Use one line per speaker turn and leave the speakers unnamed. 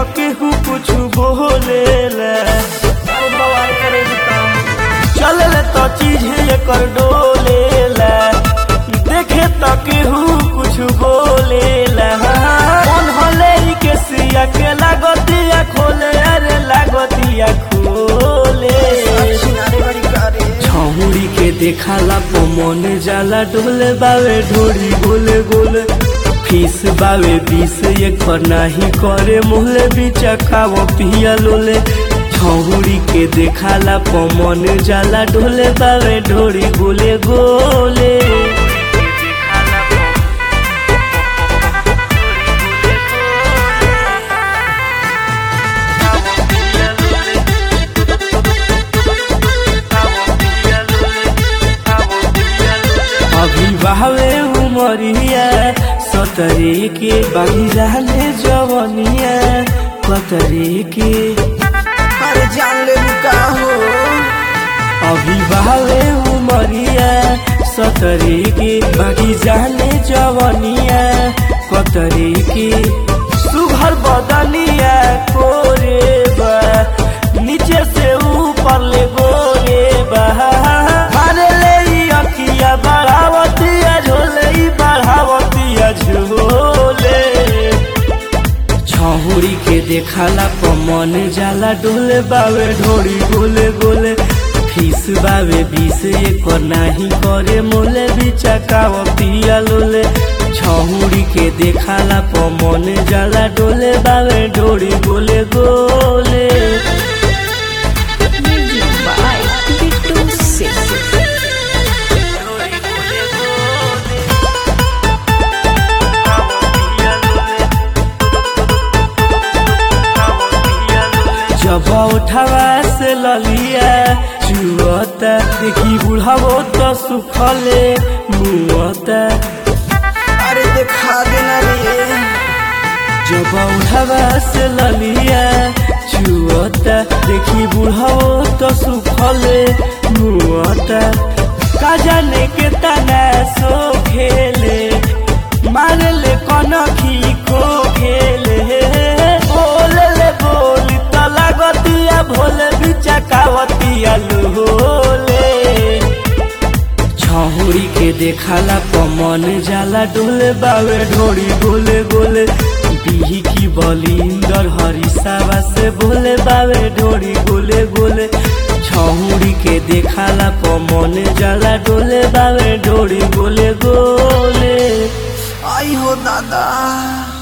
तो केहू कुछ बोलेला
अरे बवाल करे बताओ
चलल तो चीज एकर डोलेला देखे तो केहू कुछ बोलेला मन हले ई के सिया के लागतिया खोले अरे लागतिया खोले
सिनारे बड़ी करे
छौड़ी के देखाला पो मन जाला डोले बावे ढोरी गोले गोले फीस बावे बीस एक नाही करे मोहले बिचा खाओ पिया लोले छौड़ी के देखाला पो मन जाला डोले बावे ढोरी गोले गोले अभी बहवे उमरिया सतरे के बागी जाने जवनिया कतरे के
अरे जान ले का हो
अभी बहवे उमरिया सतरे के बागी जाने जवनिया कतरे के सुघर बदनिया कोरे बा नीचे से ऊपर ले गोरे बा अरे ले ई अखिया बढ़ावतिया झोले ई बढ़ावतिया झोले छहुरी के देखाला प मन जाला डोले बावे ढोरी गोले गोले फीस बावे बीस एक नाही करे मोले बिचा काव पिया लोले छहुरी के देखाला प मन जाला डोले बावे ढोरी गोले गोले
Music by Bittu Singh.
जब उठावा से ललिया चुअता देखी बुढ़ावो तो सुखले मुअता
अरे देखा देना रे
जब उठावा से ललिया चुअता देखी बुढ़ावो तो सुखले मुअता का जाने के तना सो खेले मारे ले कनखी को खेले बोले ले बोली तो लागतिया भोले बिचा कावतिया लोले छहुरी के देखाला प मन जाला डोले बावे ढोरी गोले गोले बिही की बलिंदर हरिसावा से बोले बावे ढोरी गोले गोले छहुरी के देखाला प मन जाला डोले बावे ढोरी गोले गोले
आई हो दादा